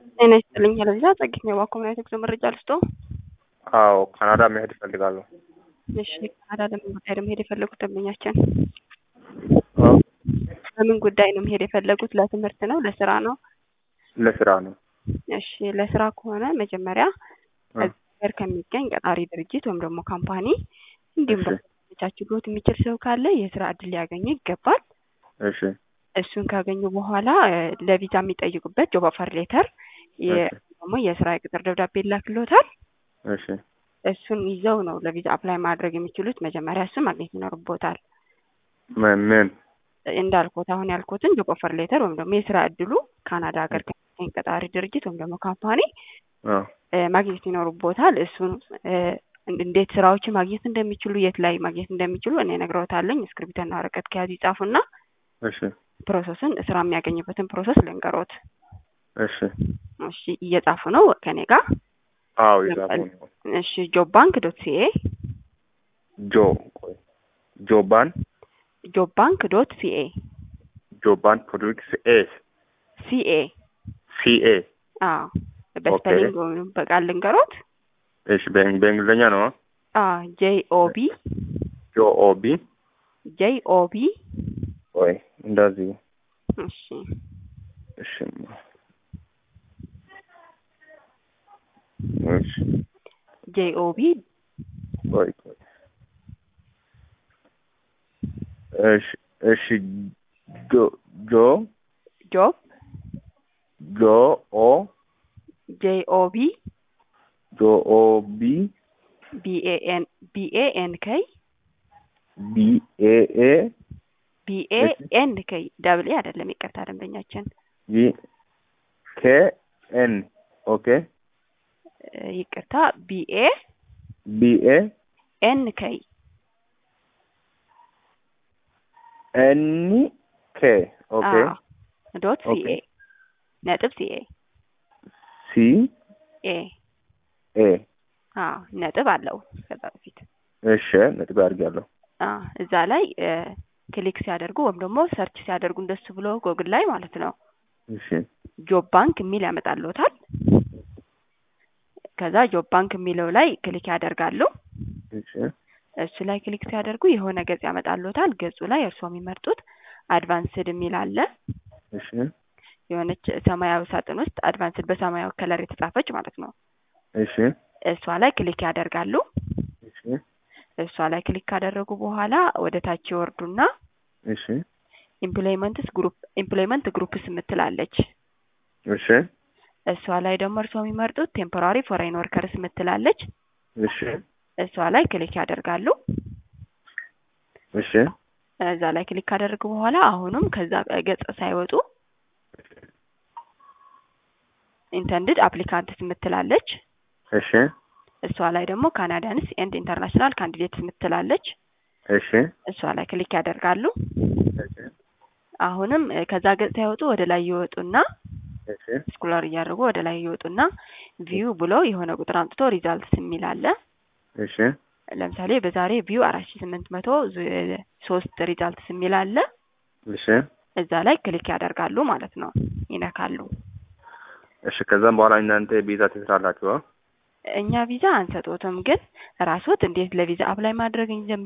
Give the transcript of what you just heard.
ጤና ይስጥልኝ ለዛ ጸግኝ የባኮ ምናይት ጉዞ መረጃ ልስጦ። አዎ ካናዳ መሄድ እፈልጋለሁ። እሺ ካናዳ ለምን ጉዳይ ነው መሄድ የፈለጉት ደንበኛችን? በምን ጉዳይ ነው መሄድ የፈለጉት? ለትምህርት ነው? ለስራ ነው? ለስራ ነው። እሺ ለስራ ከሆነ መጀመሪያ ሀገር ከሚገኝ ቀጣሪ ድርጅት ወይም ደግሞ ካምፓኒ እንዲሁም እሺ። ቻችሎት የሚችል ሰው ካለ የስራ እድል ሊያገኙ ይገባል። እሺ እሱን ካገኙ በኋላ እ፣ ለቪዛ የሚጠይቁበት ጆብ ኦፈር ሌተር እሺ ደግሞ የስራ የቅጥር ደብዳቤ ይላክልዎታል። እሺ እሱን ይዘው ነው ለቪዛ አፕላይ ማድረግ የሚችሉት። መጀመሪያ እሱን ማግኘት ይኖርቦታል። ምን ምን እንዳልኩት አሁን ያልኩትን ጆብ ኦፈር ሌተር ወይም ደግሞ የስራ እድሉ ካናዳ ሀገር ከሚገኝ ቀጣሪ ድርጅት ወይም ደግሞ ካምፓኒ አ እ፣ ማግኘት ይኖርቦታል። እሱን እ፣ እንዴት ስራዎችን ማግኘት እንደሚችሉ የት ላይ ማግኘት እንደሚችሉ እኔ እነግረውታለኝ። እስክሪብቶና ወረቀት ከያዙ ይጻፉና እሺ ፕሮሰሱን ስራ የሚያገኝበትን ፕሮሰስ ልንገሮት። እሺ እሺ እየጻፉ ነው ከኔ ጋር። አዎ የጻፉ ነው። እሺ ጆብ ባንክ ዶት ሲኤ ጆ ቆይ ጆባን ጆብ ባንክ ዶት ሲኤ ጆባን ፕሮዱክስ ኤ ሲኤ ሲኤ አዎ በስፔሊንግ ወይም በቃል ልንገሮት። እሺ በእንግ- በእንግሊዝኛ ነው። አዎ ጄ ኦ ቢ ጆ ኦ ቢ ጄ ኦ ቢ ቆይ እንደዚህ እሺ እሺ እሺ ጄ ኦ ቢ ቆይ ቆይ እሺ እሺ ጆ ጆ ጆብ ጆ ኦ ጄ ኦ ቢ ጆ ኦ ቢ ቢ ኤ ኤን ቢ ኤ ኤን ከይ ቢ ኤ ኤ ቢ ኤ ኤን ከይ ደብል ኤ አይደለም፣ ይቅርታ ደንበኛችን ቢ ኬ ኤን ኦኬ እ፣ ይቅርታ ቢ ኤ ቢ ኤ ኤን ከይ ኤን ኬ ኦኬ አዎ ዶት ሲኤ ኦኬ። ነጥብ ሲኤ ሲ ኤ ኤ አዎ ነጥብ አለው ከዛ በፊት እሺ ነጥብ አድርጊያለሁ። አዎ እዛ ላይ እ፣ ክሊክ ሲያደርጉ ወይም ደግሞ ሰርች ሲያደርጉ እንደሱ ብሎ ጎግል ላይ ማለት ነው እሺ ጆብ ባንክ የሚል ያመጣልዎታል። ከዛ ጆብ ባንክ የሚለው ላይ ክሊክ ያደርጋሉ። እሺ እሱ ላይ ክሊክ ሲያደርጉ የሆነ ገጽ ያመጣልዎታል። ገጹ ላይ እርስዎ የሚመርጡት አድቫንስድ የሚል አለ። እሺ የሆነች ሰማያዊ ሳጥን ውስጥ አድቫንስድ በሰማያዊ ከለር የተጻፈች ማለት ነው። እሺ እሷ ላይ ክሊክ ያደርጋሉ። እሺ እሷ ላይ ክሊክ ካደረጉ በኋላ ወደ ታች ይወርዱና እሺ ኢምፕሎይመንትስ ግሩፕ ኢምፕሎይመንት ግሩፕስ የምትላለች እሺ እሷ ላይ ደግሞ እርስዎ የሚመርጡት ቴምፖራሪ ፎሬን ወርከርስ የምትላለች እሺ እሷ ላይ ክሊክ ያደርጋሉ። እሺ እዛ ላይ ክሊክ ካደረጉ በኋላ አሁንም ከዛ ገጽ ሳይወጡ ኢንተንድድ አፕሊካንትስ የምትላለች እሺ እሷ ላይ ደግሞ ካናዳንስ ኤንድ ኢንተርናሽናል ካንዲዴትስ የምትላለች እሺ እሷ ላይ ክሊክ ያደርጋሉ። እሺ አሁንም እ፣ ከዛ ገጽ ሳይወጡ ወደ ላይ ይወጡና እሺ ስኩለር እያደረጉ ወደ ላይ ይወጡና ቪው ብሎ የሆነ ቁጥር አምጥቶ ሪዛልትስ የሚል አለ። እሺ ለምሳሌ በዛሬ ቪው አራት ሺ ስምንት መቶ ሶስት ሪዛልትስ የሚል አለ። እሺ እዛ ላይ ክሊክ ያደርጋሉ ማለት ነው፣ ይነካሉ። እሺ ከዛም በኋላ እናንተ ቪዛ ትሰራላችሁ? እኛ ቪዛ አንሰጦትም፣ ግን ራስዎት እንዴት ለቪዛ አፕላይ ማድረግ እንደሚ